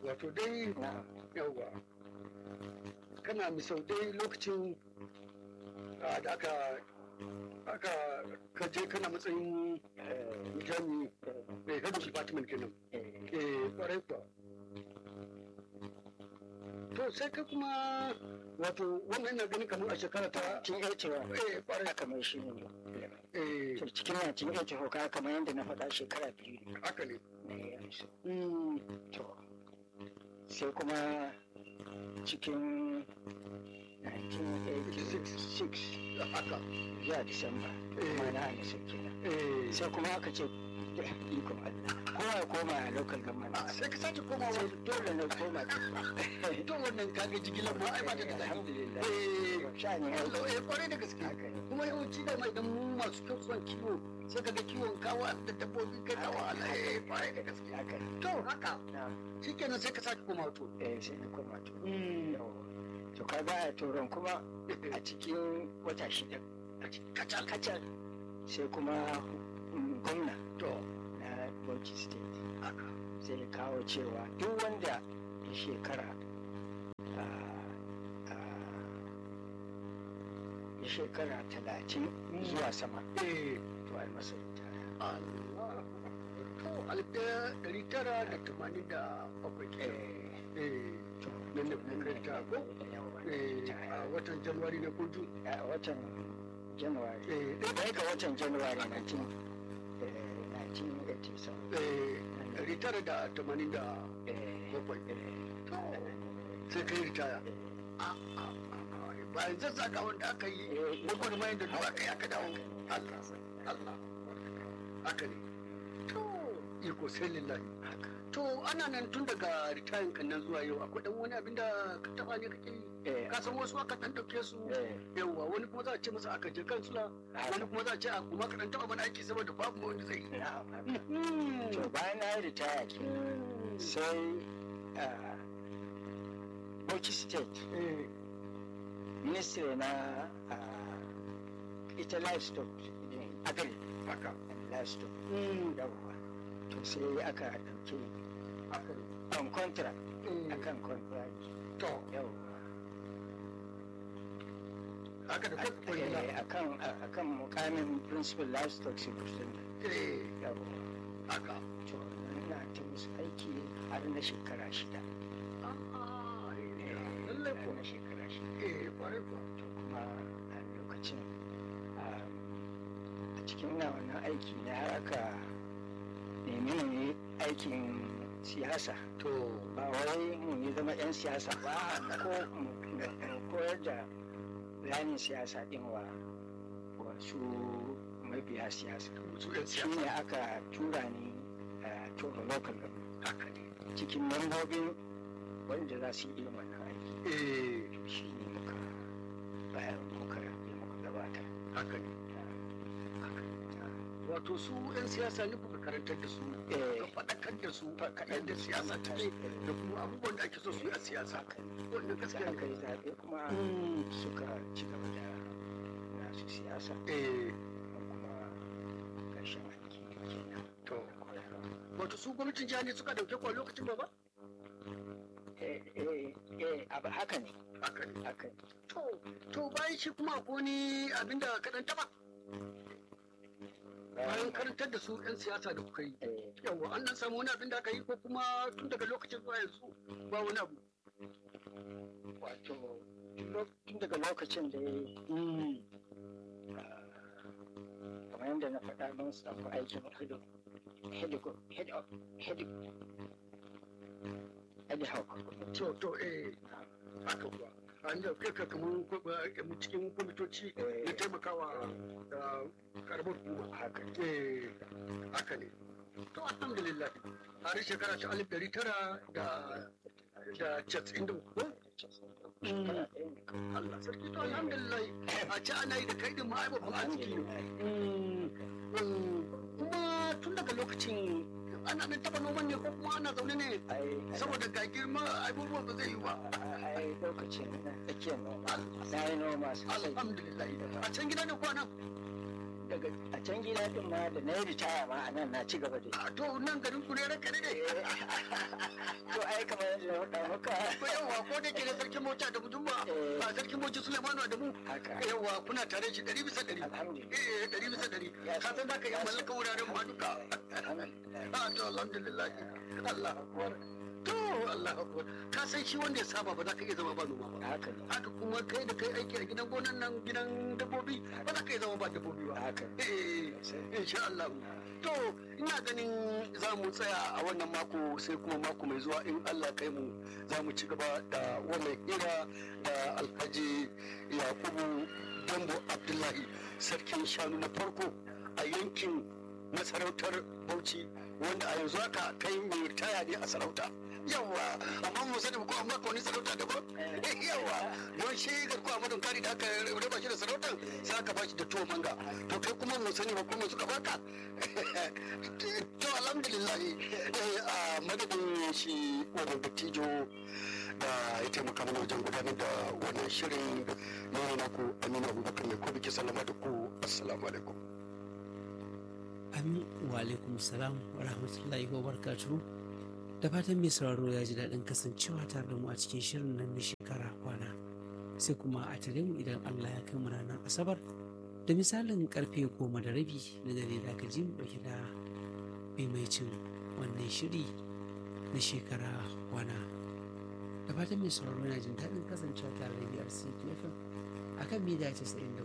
wato dai na yawa kana misau dai lokacin ah, da aka aka kaje kana matsayin jami mai head of department kenan eh kwarai kuwa to sai ka kuma wato wannan na gani kamar a shekara ta cin yacewa eh kwarai haka mai shi ne eh to cikin na cin yacewa ka kamar yadda na faɗa shekara biyu ne haka ne na yi su Mm, to sai kuma cikin 1986 haka zuwa disamba Eh. kuma na amisa kenan eh sai kuma aka ce da ikon Allah kowa ya koma a local government ah, sai ka sake komawa sai dole na koma to wannan kaga jigilar ma ai ba ta da daɗi alhamdulillah eh sha'anin aiki Allah eh kwarai da gaske haka ne kuma yawanci da mai dan mu masu kyau son kiwo sai kaga kiwon kawa da dabbobi kai ta wahala eh kwarai da gaske haka ne to haka na shikenan sai ka sake komawa to eh sai na koma to Mm. Yawwa. to ka ga a turan kuma a cikin wata shida kacal kacal sai kuma mm, gwamna to na Bauchi state haka sai ya kawo cewa duk wanda ya shekara ah, ah, ya shekara talatin zuwa sama eh to ai masa ritaya Allah to alif ɗaya ɗari tara da tamanin da bakwai kenan eh eh to nan da kuma kai ta ko yawa eh ritaya. a watan januwari na kudu a watan january eh ɗaya ga watan january 19 eh, 1987 eh ɗari tara da tamanin da eh, bakwai eh, to sai kai ritaya a a a bayan zazzaka wanda aka yi eh, gwagwarmayar da duwa kai aka dawo Allah Allah haka ne to iko sai lillahi haka to ana nan tun daga ritayin kan nan zuwa yau akwai dan wani abin da ka taba ne kake yi eh, ka san wasu aka dan dauke su eh, yawa wani kuma za a ce masa aka je kansula wani kuma za a ce a kuma ka dan taba mana aiki saboda babu ma wanda zai yi na'am, haka. to bayan na yi ritaya ke sai ah, Bauchi State Eh, ministry na ah, ita livestock ne, agri haka and livestock Mm, yawwa to sai aka ɗauke haka ne. on contract Mm, akan contract to yawwa haka da kuka koyi na Eh, akan a- akan mukamin principal livestock superintendent eh yawwa haka to ina ta musu aiki har na shekara shida Ah, Eh, eh, lallai har ko na shekara shida eh kwarai ko to kuma a lokacin um, a cikin na wannan aiki ne har aka nemi mu yi aikin siyasa to ba wai mu yi zama 'yan siyasa ba ko mu mu koyar da bayanin siyasa din wa wasu mabiya siyasa su yan shi siyasa ne aka tura ni a tura local government haka ne cikin mambobin wanda za su yi irin wannan aiki eh shi ne muka bayan muka yi muka gabata haka ne wato su 'yan siyasa ne kuka karantar da su Eh. ka faɗakar da su kaɗan da siyasa ta ne da kuma abubuwan da ake so su yi a siyasa wannan da gaskiya aka ne yi zaɓe kuma Mm. suka ci gaba da nasu siyasa eh kuma ƙarshen aiki kenan to koyarwa wato su gwamnatin jiha ne suka dauke ku a lokacin ba ba eh eh eh abu haka ne haka ne haka ne to to bayan shi kuma ko ni abinda ka dan taba bayan karantar da su 'yan siyasa da kuka yi eh yawa an nan samu wani abin da aka yi ko kuma tun daga lokacin zuwa yanzu ba wani abu wato tun lo- tun daga lokacin da ya yi kamar yadda na faɗa mun samu aikin hido hido hido hido hido hawk to to eh haka kuwa an da kai ka kamar ko- ba- mu cikin kwamitoci na taimakawa da karamar hukuma haka ne eh haka ne to alhamdulillah har shekara ta alif dari tara da da casa'in da uku shekara ɗaya ne kawai Allah sarki to alhamdulillah a ci ana yi da kai din ma ai babban arziki ne kuma tun daga lokacin ana nan taba noman ne ko kuma ana zaune ne ai saboda ga girma abubuwan ba zai yi ba ai lokacin na tsakiyar noma na yi noma sosai alhamdulillah a can gida ne kwana daga a can gida din ma da na yi ritaya ma a nan na ci gaba da yi a to nan garin ku ne ranka ne to ai kamar yadda na faɗa maka ko yawa ko da ke da sarkin mota da mutum ba Eh. ba sarkin mota Sulemanu da mu haka yawa kuna tare shi ɗari bisa ɗari alhamdulillah eh ɗari bisa ɗari Ya ka san za ka yi ya mallaka wuraren ma duka alhamdulillah a to alhamdulillah Allah akbar to Allah akbar ka san shi wanda ya saba ba za ka iya zama ba noma ba haka ne haka kuma kai da kai aiki a gidan gonan nan gidan dabbobi ba za ka iya zama ba dabbobi ba haka eh insha Allah to ina ganin za mu tsaya a wannan mako sai kuma mako mai zuwa in Allah kai mu za mu ci gaba da wannan hira da alhaji yakubu dambo abdullahi sarkin shanu na farko a yankin masarautar bauchi wanda a yanzu haka kai mai ritaya ne a sarauta yawa amma mu sani ko an baka wani sarauta daban yawa don shi garko a madon kari da aka raba shi da sarautar sai aka bashi da tuwo manga to kai kuma mu sani ba kuma suka baka to alhamdulillah eh, a madadin shi wannan dattijo da ya taimaka mana wajen gudanar da wannan shirin na naku aminu abubakar mai kobi ke sallama da ku assalamu alaikum Amin wa alaikum salam wa rahmatullahi wa barakatuhu. Da fatan mai sauraro ya ji daɗin kasancewa tare da mu a cikin shirin nan na shekara kwana. Sai kuma a tare mu idan Allah ya kai mu ranar Asabar da misalin karfe goma da rabi na dare da aka ji mu ɗauke da maimaicin wannan shiri na shekara kwana. Da fatan mai sauraro yana jin daɗin kasancewa tare da biyar CTFM a kan mita 94